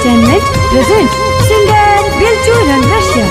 Entertainment presents singer Bilchu Rangrashya.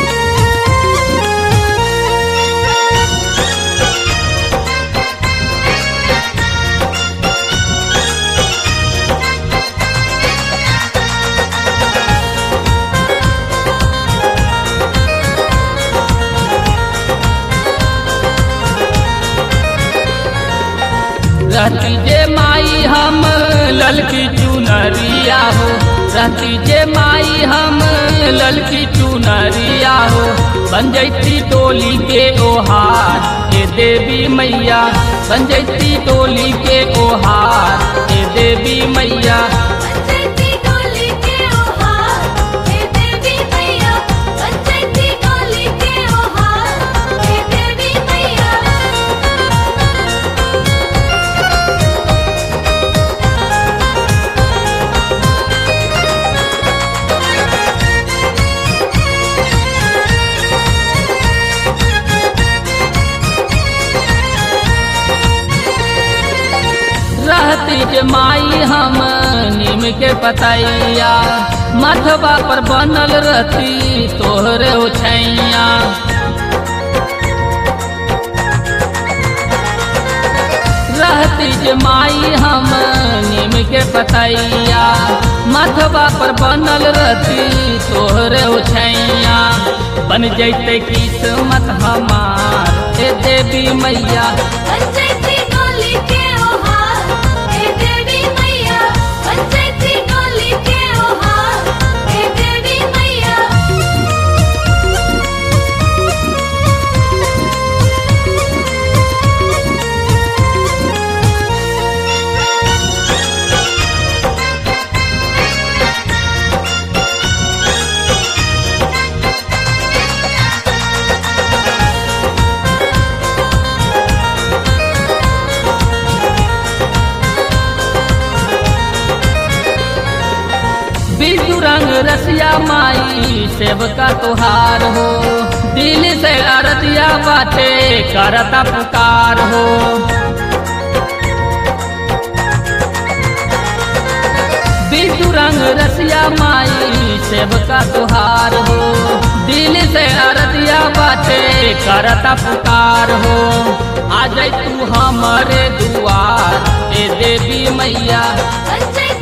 रहती जे माई हम ललकी चुनरिया हो रहती जे माई हम ललकी चुनरिया हो बन जैती टोली के ओहार हे देवी मैया बन जैती टोली के ओहार हे देवी मैया पंचायती डोली के ओहार हे देवी मैया पंचायती डोली के ओहार हे देवी मैया रहती जे माई हम नीम के पतैया मथबा पर बनल रहती तोहरे उछैया रहती जे माई हम नीम के पतैया मथबा पर बनल रहती तोहरे उछैया बन जैते किस्मत हमार हे देवी मैया पंचायती डोली के ओहार हे देवी मैया पंचायती डोली के ओहार हे देवी मैया बिजू रंग रसिया माई सेवका तुहार हो दिल से अरतिया बाटे करता पुकार हो बिजू रंग रसिया माई सेवका तुहार हो दिल से अरतिया बाटे करता पुकार हो आ जाई तू हमारे दुआर ए देवी मैया पंचायती